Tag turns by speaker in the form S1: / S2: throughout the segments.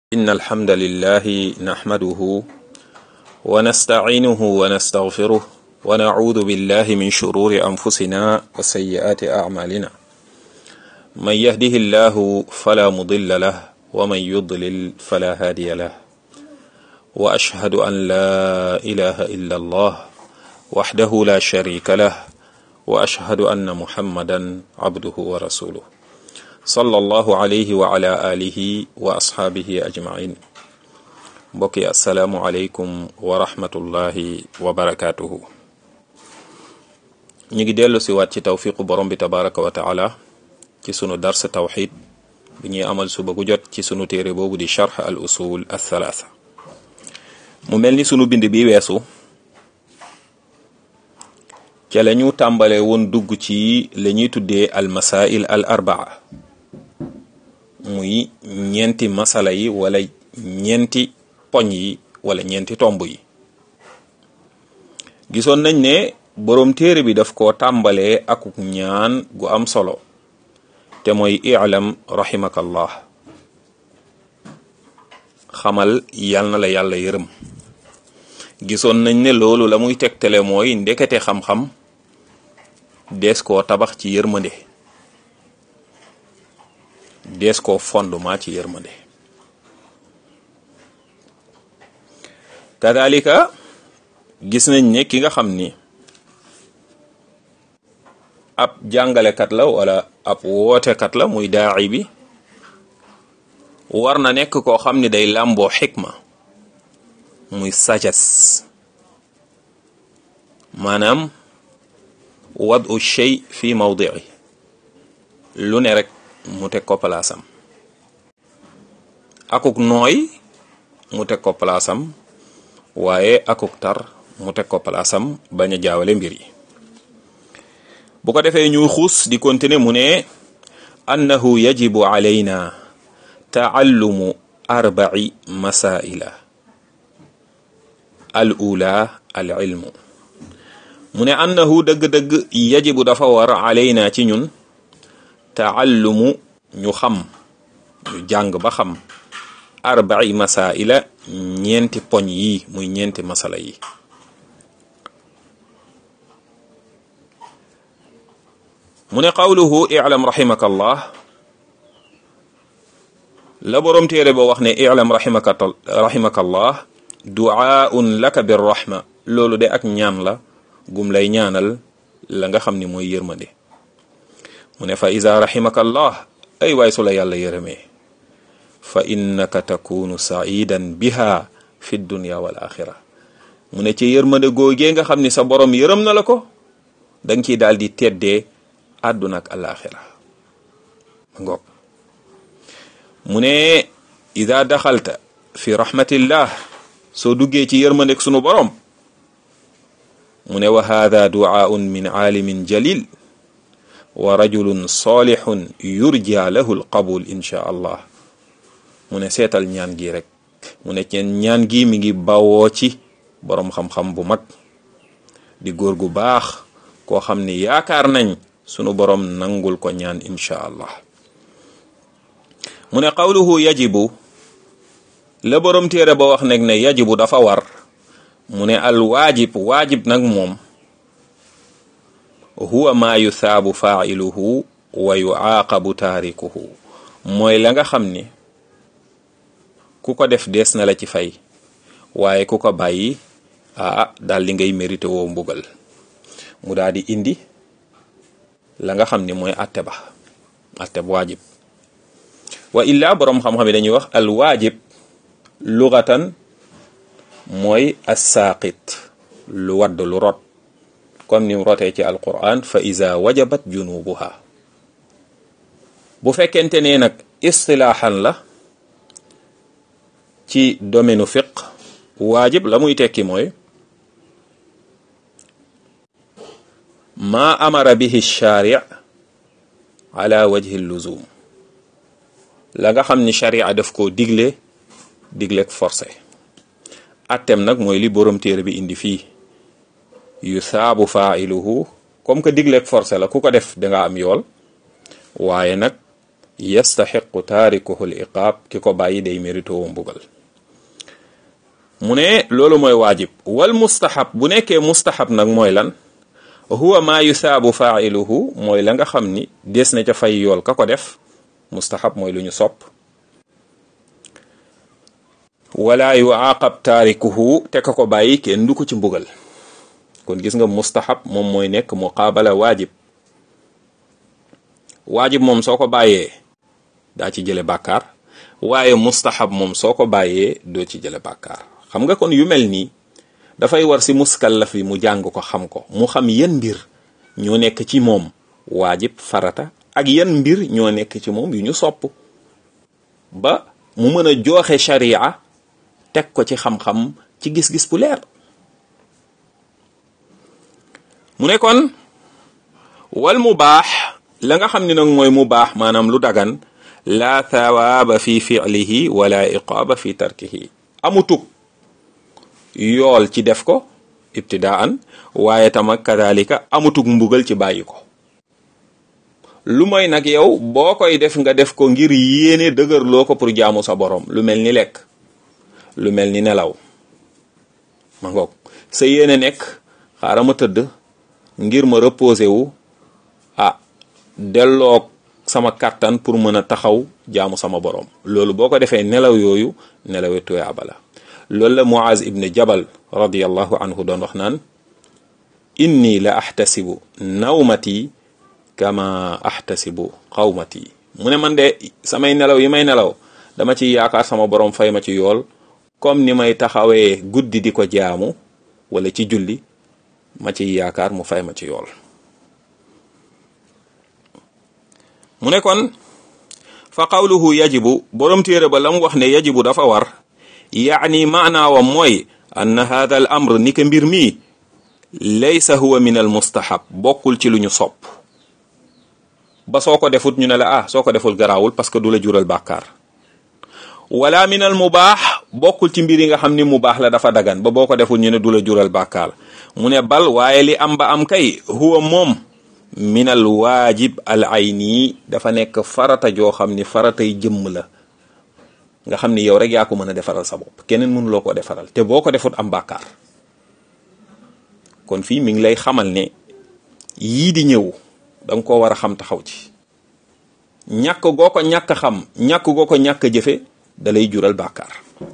S1: إن الحمد لله نحمده ونستعينه ونستغفره ونعوذ بالله من شرور أنفسنا وسيئات أعمالنا من يهده الله فلا مضل له ومن يضلل فلا هادي له وأشهد أن لا إله إلا الله وحده لا شريك له وأشهد أن محمدا عبده ورسوله صلى الله عليه وعلى آله وأصحابه أجمعين mbokki asalaamualeykum wa rahmatullahi wa barakaatuhu ñu ngi dellu si waat ci tawfiqu borom bi tabaraka wa taala ci sunu dars tawxid bi ñuy amal suba gu jot ci sunu téere boobu di charx al usul al thalaatha mu mel ni sunu bind bi weesu ca la ñu tàmbale woon dugg ci la ñuy tuddee al masail al arbaa muy ñeenti masala yi wala ñeenti poñ yi wala ñeenti tomb yi gisoon nañ ne boroom téere bi daf koo tàmbalee akuk ñaan gu am solo te mooy i'lam rahimakallah xamal yal na la yàlla yërëm gisoon nañ ne loolu la muy tegtale mooy ndekete xam-xam dees koo tabax ci yërmande dees koo fondement ci yërmande kadalika gis nañ ne ki nga xam ni ab jàngalekat la wala ab wootekat la muy daaci bi war na nekk koo xam ni day làmboo xikma muy sagesse maanaam wadu shay fi mawdii lu ne rek mu teg ko palaasam akuk nooy mu teg ko palaasam waaye akuk tar mu teg ko palaasam bañ a jaawale mbir yi bu ko defee ñuy xuus di continuer mu ne annahu yajibu alayna taallumu arbaci masaila al ula al ilmu mu ne annahu dëgg-dëgg yajibu dafa war alayna ci ñun taallumu ñu xam ñu jàng ba xam arbaci masaila ñeenti poñ yi muy ñeenti masala yi mu ne qawluhu i'lam rahimakallah la boroom téere ba wax ne i'lam rahimaka rahimakallah du'aun laka birrahma loolu de ak ñaan la gum lay ñaanal la nga xam ni mooy yërmande mu ne fa iza rahimakallah ay waay su la yàlla yërëmee fa innaka takunu saidan biha fi dunya wal axira mu ne ci yërmande googee nga xam ni sa borom yërëm na la ko danga ciy daal di teddee àdduna ak alaxira ngoog mu ne ida daxalta fi rahmatillah soo duggee ci yërmandek sunu borom mu ne wa hada duaun min aalimin jalil wa rajulun salihun yurja lahu alqabul insha allah mu ne seetal ñaan gi rek mu ne ceen ñaan gi mi ngi bawoo ci boroom xam-xam bu mag di góor gu baax koo xam ni yaakaar nañ sunu boroom nangul ko ñaan insha allah mu ne qawluhu yajibu la boroom téere ba wax nag ne yajibu dafa war mu ne al waajib waajib nag moom huwa maa yusaabu faa'iluhu wa yuaaqabu taarikuhu mooy la nga xam ni ku ko def dees na la ci fay waaye ku ko bàyyi ah daal di ngay mérité woo mbugal mu daal di indi la nga xam ni mooy atte ba atte bu waajib wa illa boroom xam-xam yi dañuy wax al waajib lugatan mooy assaaqit lu wadd lu rot comme ni mu rotee ci alquran fa iza wajabat junubuha bu fekkente ne nag istilaaxan la ci domaine fiq waajib la muy tekki mooy ma amara bihi shari ala wajhi luzum la nga xam ni sharia daf koo digle digleek forcé attem nag mooy li borom téere bi indi fii yu saabu faailuhu comme que digleek forcé la ku ko def danga am yool waaye nag yastaxiqu taarikuhu l iqaab ki ko bàyyi day mérito woo mbugal mu ne loolu mooy waajib wal mustahab bu nekkee mustahab nag mooy lan huwa maa yusaabu faailuhu mooy la nga xam ni des na ca fay yool ka ko def mustahab mooy lu ñu sopp wala yuaqab taarikuhu te ka ko bàyyi kenn du ko ci mbugal kon gis nga mustahab moom mooy nekk muqaabala waajib waajib moom soo ko bàyyee daa ci jële bàkkaar waaye mustahab moom soo ko bàyyee doo ci jële bàkkaar xam nga kon yu mel nii dafay war si muskallaf bi mu jàng ko xam ko mu xam yan mbir ñoo nekk ci moom waajib farata ak yan mbir ñoo nekk ci moom yu ñu sopp ba mu mën a jooxe sharia teg ko ci xam-xam ci gis-gis bu leer mu ne kon wal mu baax la nga xam ne nag mooy mu baax maanaam lu dagan la thawaaba fi fi'lihi wala iqaaba fi tarkihi amutug yool ci def ko ibtidaan waaye tama kadalika amutug mbugal ci bàyyi ko lu mooy nag yow boo koy def nga def ko ngir yéene dëgërloo ko pour jaamu sa borom lu mel ni lekk lu mel ni nelaw ma ngoog sa yéene nekk xaaral ma tëdd ngir ma reposer wu ah delloog sama kàttan pour mën a taxaw jaamu sama borom loolu boo ko defee nelaw yooyu nelawe tuyaaba la loolu la Muaz ibn Jabal radiyallahu anhu doon wax naan inni la ahtasibu nawmati kama ahtasibu qawmati mu ne man de samay nelaw yi may nelaw dama ci yaakaar sama borom fay ma ci yool comme ni may taxawee guddi di ko jaamu wala ci julli ma ci yaakaar mu fay ma ci yool mu ne kon fa qawluhu yajibu borom téere ba la mu wax ne yajibu dafa war yaani maanaawam mooy anna hada al amr ni ka mbir mii laysa huwa min al mustahab bokkul ci lu ñu sopp ba soo ko defut ñu ne la ah soo ko deful garaawul parce que du la jural bàkkaar wala min al mubaax bokkul ci mbir yi nga xam ni mu baax la dafa dagan ba boo ko deful ñu ne du la jural bàkkaar mu ne bal waaye li am ba am kay huwa moom min al waajib al ayni dafa nekk farata joo xam ni faratay jëmm la nga xam ni yow rek yaa ko mën a defaral sa bopp keneen mënuloo ko defaral te boo ko defut am bàkkaar kon fii mi ngi lay xamal ne yii di ñëw danga ko war a xam taxaw ci ñàkk goo ko ñàkk xam ñàkk goo ko ñàkk jëfe da lay jural bàkkaar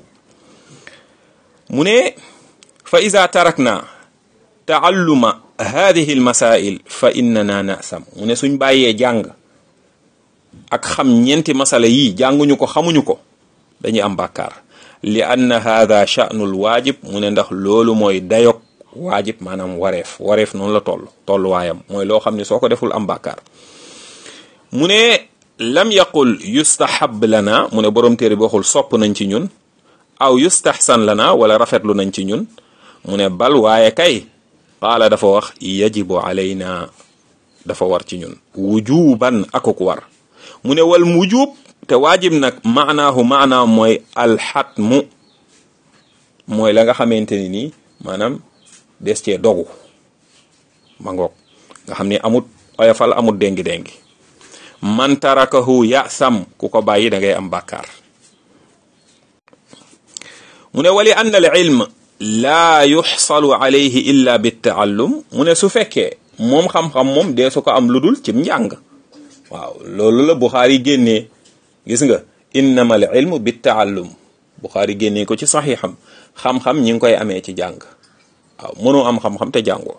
S1: mu ne fa ida tarakna taalluma hadihi almasail fa innana nasam mu ne suñ bàyyee jàng ak xam ñeenti masala yi jànguñu ko xamuñu ko dañuy am bàkkaar li anna hada sha'nul waajib mu ne ndax loolu mooy dayog waajib maanaam wareef wareef noonu la toll tolluwaayam mooy loo xam ne soo ko deful am bàkkaar mu ne lam yaqul yustahab lana mu ne borom téere bi waxul sopp nañ ci ñun aw yustahsan lana wala rafetlu nañ ci ñun mu ne bal waaye kay qaala dafa wax yajibu alayna dafa war ci ñun wujuban akuk war mu ne wal wujub te waajib nag maanaahu maanaam mooy alxatmu mooy la nga xamante ni nii maanaam des cee dogu ma ngoog nga xam ni amut oyofal amut déngi-déngi man tarakahu yasam ku ko bàyyi da ngay am bàkkaar mu ne wali anna al ilm laa yuxsalu alayhi illa bittaallum mu ne su fekkee moom xam-xam moom dee su ko am lu dul cim njàng waaw loolu la Buxaari génnee gis nga innama al ilmu bittaallum Buxaari génnee ko ci saxiixam xam-xam ñi ngi koy amee ci jàng waaw mënoo am xam-xam te jàngoo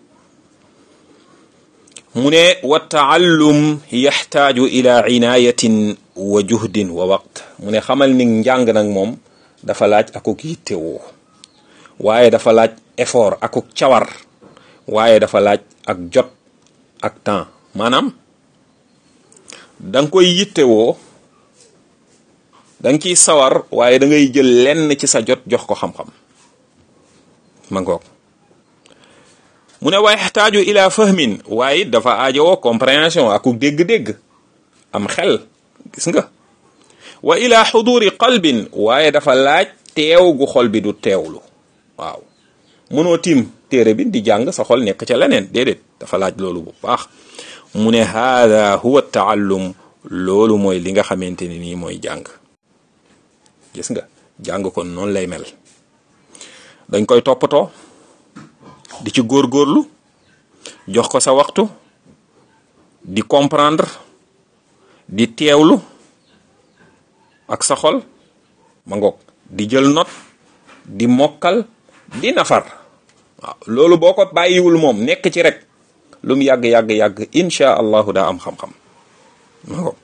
S1: mu ne wa taallum yaxtaaju ila inayatin wa juhdin wa waqt mu ne xamal ni njàng nag moom dafa laaj akuk yittewoo waaye dafa laaj effort akuk cawar waaye dafa laaj ak jot ak temps maanaam da nga koy yittewoo da nga ciy sawar waaye da ngay jël lenn ci sa jot jox ko xam-xam ma ngoog mu ne waaye xtaaju ila fahmin waaye dafa aajowoo compréhension akuk dégg-dégg am xel gis nga wa ila xuduri qalbin waaye dafa laaj teew gu xol bi du teewlu waaw mënoo tiim téere bi di jàng sa xol nekk ca leneen déedéet dafa laaj loolu bu baax mu ne haada huwa taallum loolu mooy li nga xamante ni nii mooy jàng gis nga jàng kon noonu lay mel dañ koy toppatoo di ci góorgóorlu jox ko sa waxtu di comprendre di teewlu ak sa xol ma ngoog di jël note di mokkal di nafar waaw loolu boo ko bàyyiwul moom nekk ci rek lu mu yàgg yàgg yàgg insha allahu daa am xam-xam ma ngoog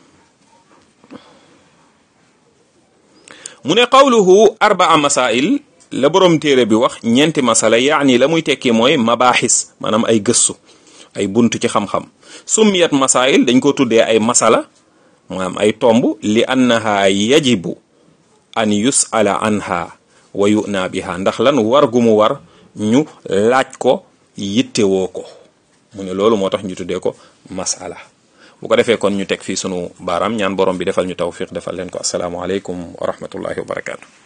S1: mu ne qawluhu arbaa masail la borom téere bi wax ñeenti masala yaani la muy tekki mooy mabaaxis maanaam ay gëstu ay buntu ci xam-xam summiyat masail dañ ko tuddee ay masala maanaam ay tomb li annaha yajibu an yusala anha wa yuna biha ndax lan war gu mu war ñu laaj ko yittewoo ko mu ne loolu moo tax ñu tuddee ko masala bu ko defee kon ñu teg fii sunu baaraam ñaan borom bi defal ñu tawfiq defal leen ko asalaamualeykum wa rahmatullahi wa barakaatu.